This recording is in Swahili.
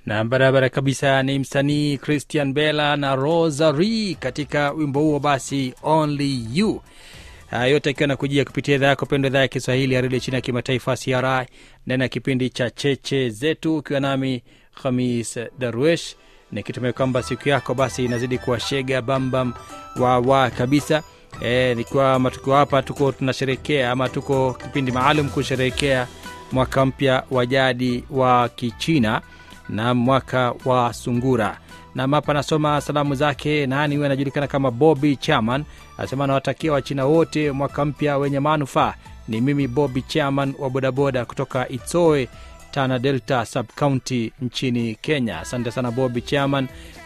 na barabara kabisa ni msanii christian bella na rosary katika wimbo huo basi only you haya yote akiwa nakujia kupitia idhaa yako pendwa idhaa ya kiswahili ya redio chini ya kimataifa cri ndani ya kipindi cha cheche zetu ukiwa nami khamis darwesh nikitumai kwamba siku yako basi inazidi kuwashega bambam wawa kabisa e, nikiwa matukio hapa tuko tunasherekea ama tuko kipindi maalum kusherehekea mwaka mpya wa jadi wa kichina na mwaka wa sungura nam hapa anasoma salamu zake nani huyo anajulikana kama bobi chairman anasema anawatakia wachina wote mwaka mpya wenye manufaa ni mimi bobi chairman wa bodaboda kutoka itsoe tana delta subcounty nchini kenya asante sana bobi chairman